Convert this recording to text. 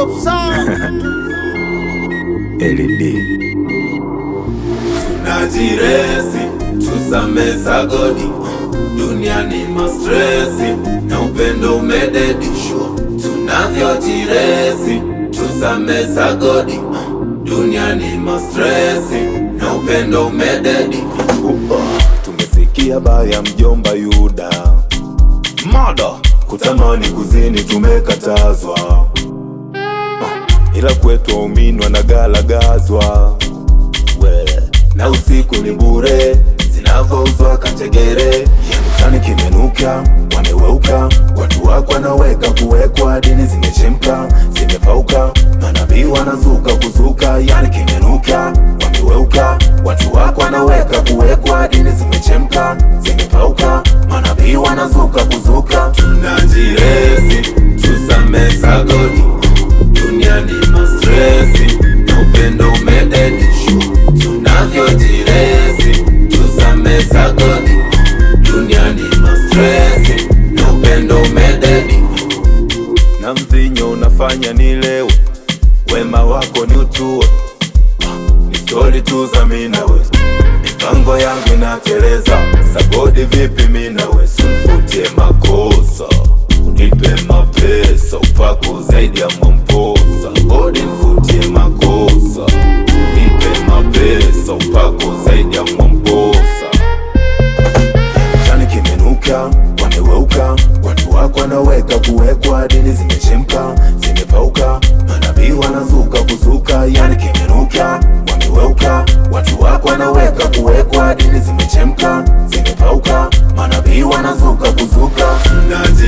dope sound. LED Najiresi tusame sagodi, duniani mastresi na upendo umededishwa. Tunavyojiresi tusame sagodi, duniani mastresi na upendo umededi. Upa, tumesikia baya mjomba Yuda mada kutamani kuzini tumekatazwa, Ah, ila kwetu waumini wanagalagazwa we na usiku ni bure zinavyouzwa kategere yani kimenuka wameweuka watu wako wanaweka kuwekwa dini zimechemka zimepauka manabii wanazuka kuzuka yani kimenuka wameweuka watu wako wanaweka kuwekwa dini zimechemka zimepauka manabii wanazuka kuzuka Tunajiresi tusame sagodi, duniani mastresi na upendo umededishwa. Tunavyojiresi tusame sagodi, duniani mastresi na upendo umededi. na mvinyo unafanya nilewe, wema wako ni utue, ni stori tu za minawe, mipango yangu inateleza, sagodi vipi minawe, simfutie makosa, unipe mapesa, upako zaidi ya mwamposa, godi mfutie makosa, unipe mapesa, upako zaidi ya mwamposa Chani kimenuka, wameweuka, watu wako wanaweka kuwekwa, dini zimechemka, zimepauka, manabii wanazuka kuzuka, yani kimenuka, wameweuka, watu wako wanaweka kuwekwa, dini zimechemka, zimepauka, manabii wanazuka kuzuka. Tunajiresi